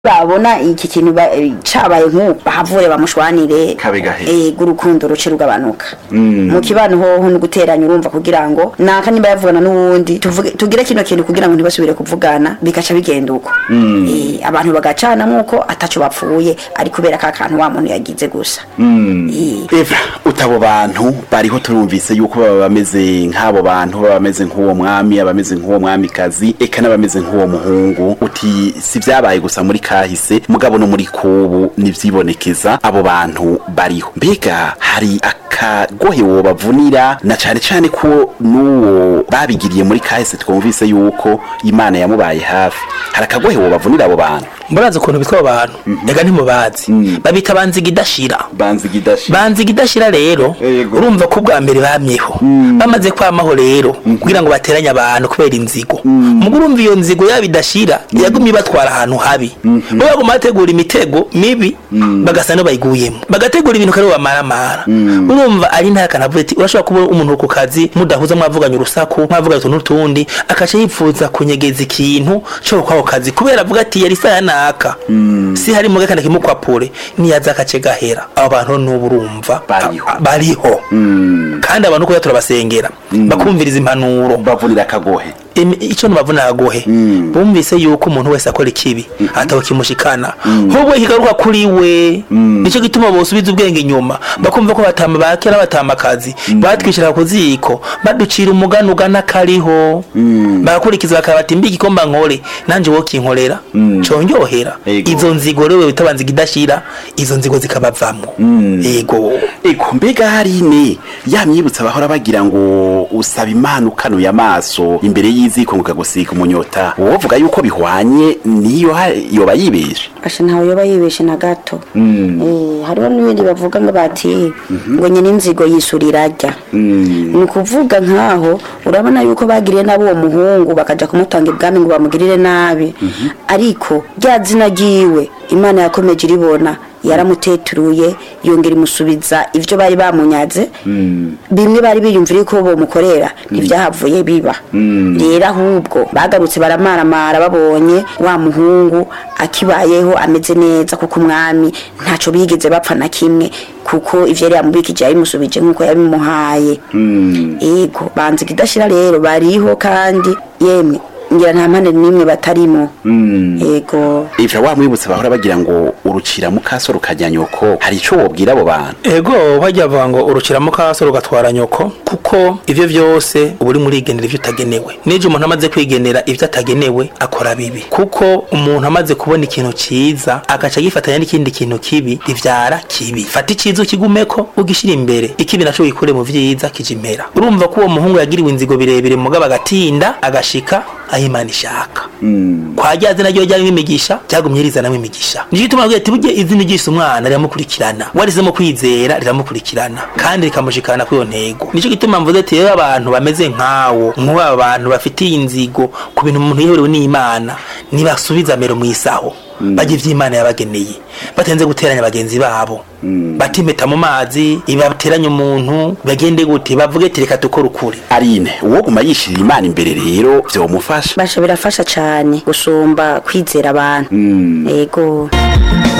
babona iki kintu ba- eh, cabaye nk'ubu bahavure bamushwanire Kabe gahera. ego urukundo ruce rugabanuka Mm. mu kibano hoho ni guteranya urumva kugira ngo naka nimba yavugana n'uwundi tuvuge- tugire kino kintu kugira ngo ntibasubire kuvugana bikaca bigenda uko Eh, abantu bagacana nk'uko ataco bapfuye ari kubera ka kantu wa muntu yagize gusa Eh, eva utabo bantu bariho turumvise yuko baba bameze nk'abo bantu baba bameze nk'uwo mwami abameze nk'uwo mwamikazi eka n'abameze nk'uwo muhungu uti si vyabaye gusa muri kahise mugabo no muri kubu nivyibonekeza abo bantu bariho mbega hari akagohe wobavunira na cane cane ko n'uwo babigiriye muri kahise twumvise yuko imana yamubaye hafi hari akagohe wobavunira abo bantu murazi ukuntu bitwa abo bantu ega ntimubazi babita banziga idashira banzi gidashi banziga idashira rero Yego. urumva ko ubwa mbere bamyeho bamaze kwamaho rero kugira ngo bateranye abantu kubera inzigo mugo urumva iyo nzigo yaba idashira yagumye ibatwara ahantu habi bo baguma bategura imitego mibi bagasa no bayiguyemo bagategura ibintu kare bamaramara urumva ari nta kanavuga ati urashobora kuba umuntu ku kazi mudahuza mwavuganye urusaku mwavuganye utuntu n'utundi akaca yifuza kunyegeza ikintu cyo kwako kazi kubera avuga ati yari isaha naka si harimo gakanda kimukwapure niyaza akace gahera abo bantu n'ubu urumva Bariho. a- a- bariho kandi abantu kuya turabasengera bakumviriza impanuro bavunira akagohe Imi- ico nubavuna agohe bumvise yuko umuntu wese akora ikibi ataho kimushikana hubwo kigaruka kuri we nico gituma bosubiza ubwenge inyuma bakumva ko batama bakera batamakazi batwishira ku ziko baducira umugani ugana kariho bagakurikiza bakabati mbi igikomba nkore nanje wo kinkorera conyohera Ego. izo nzigo rero bitabanziga idashira izo nzigo zikabavamwo ego Eko mbega harine yamyibutsa bahora bagira ngo usaba imana ukanuye amaso imbere y'iziko ngo kagusiga umunyota wovuga yuko bihwanye niyo ha- yoba yibeshe asha ntawe yoba yibeshe na gato Eh, hariho n'ibindi bavuga ngo bati ngo nyine inzigo yisurira ajya ni ukuvuga nkaho urabona yuko bagiriye nabi uwo muhungu bakaja kumutanga ibwami ngo bamugirire nabi ariko rya zina ryiwe imana yakomeje iribona yaramuteturuye yongera imusubiza ivyo bari bamunyaze bimwe bari biyumvira ko bomukorera ntibyahavuye biba rero ahubwo bagarutse baramaramara babonye wa muhungu akibayeho ameze neza kuko umwami ntaco bigeze bapfa na kimwe kuko ivyo yari yamubikije yabimusubije nk'uko yabimuhaye ego banziga idashira rero bariho kandi yemwe ngira nta mpande n'imwe batarimo ego ivyo wamwibutsa bahora bagira ngo urucira mukaso rukajya nyoko hari ico wobwira abo bantu ego bajya bavuga ngo urukiramo kaso rugatwara nyoko kuko ivyo vyose uba uri murigenera ivyo utagenewe n'ejo umuntu amaze kwigenera ivyo atagenewe akora bibi kuko umuntu amaze kubona ikintu ciza agaca agifatanya n'ikindi kintu kibi bivyara kibi fata iciza ukigumeko ugishira imbere ikibi naco gikure mu vyiza kija impera urumva ko uwo muhungu yagiriwe inzigo birebire mugabo agatinda agashika aho imana ishaka kwa rya zina ryo ryarimo imigisha ryagumye rizanamo imigisha nicyo gituma avuga ati burya izina ryise umwana riramukurikirana warizemo kwizera riramukurikirana kandi rikamushikana kuri iyo ntego nicyo gituma mvuze ati rero abantu bameze nkawo nk'aba bantu bafitiye inzigo ku bintu umuntu yiherewe n'imana nibasubiza mero mu isaho bajya ivy'imana yabageneye batenze guteranya bagenzi babo batimeta mu mazi ibateranya umuntu bagende gute bavuge ati reka dukore ukuri arine uwo guma yishirira imana imbere rero vyomufasha basha birafasha cane gusumba kwizera abantu ego